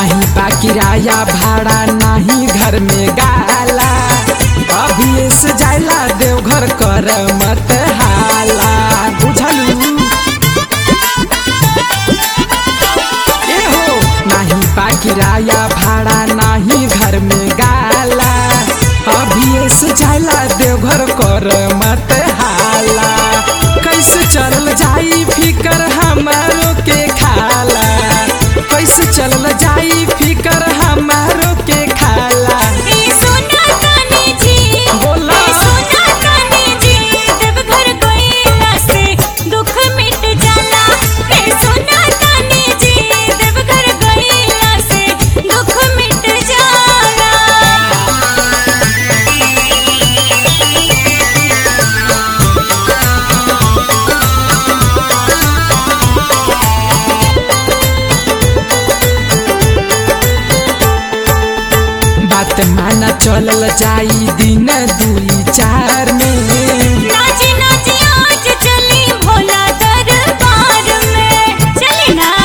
नहीं बा किराया भाड़ा नहीं घर में गाला अभी से जाइला देवघर कर मत हाला बुझलू ए हो नहीं बा किराया भाड़ा नहीं घर में गाला अभी से जाइला देवघर कर मत हाला कैसे चलल जाई फिकर हमारो के खाला कैसे चलल जाई फिकर हमारो के खाला ए सोना कानी जी बोला। ए सोना कानी जी देवघर गइला से दुख मिट जाला ए सोना कानी जी देवघर गइला से दुख मिट जाला बात माना चलल जाई दिन दुई चार में नाची नाची आज चली भोला दरबार में चली ना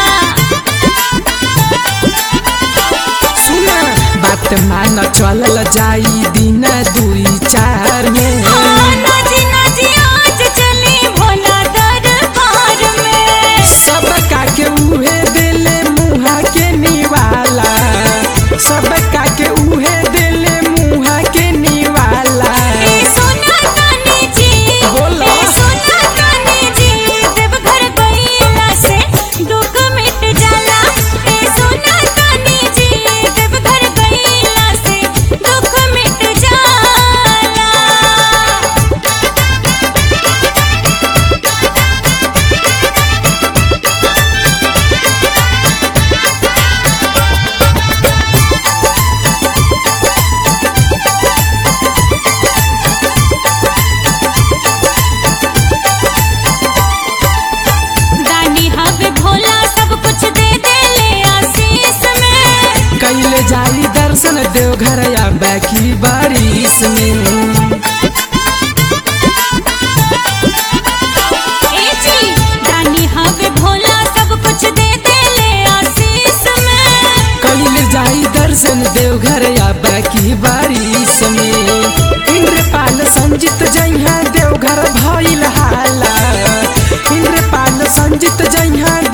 सुना बात माना चलल जाई दिन दुई चार में हाँ, नाची नाची आज चली भोला दरबार में सब काके उहे दिले मुहा के निवाला सब काके उहे दिले मुहा के निवाला ए सोना कानी जी बोला। ए सोना कानी जी देवघर गइला से दुख मिट जाला ए सोना कानी जी देवघर गइला से दुख मिट जाला दानी हवे भोला सब कुछ दे दे ले आशीष में कैले जाली दर्शन देवघर या बैकी बारिश में ए जी दानी हवे भोला सब कुछ दे दे ले आशीष में कैले जाई दर्शन देवघर या बैकी बारिश में इंद्रपाल संजित जइहा देवघर भइल हाला इंद्रपाल संजित जइहा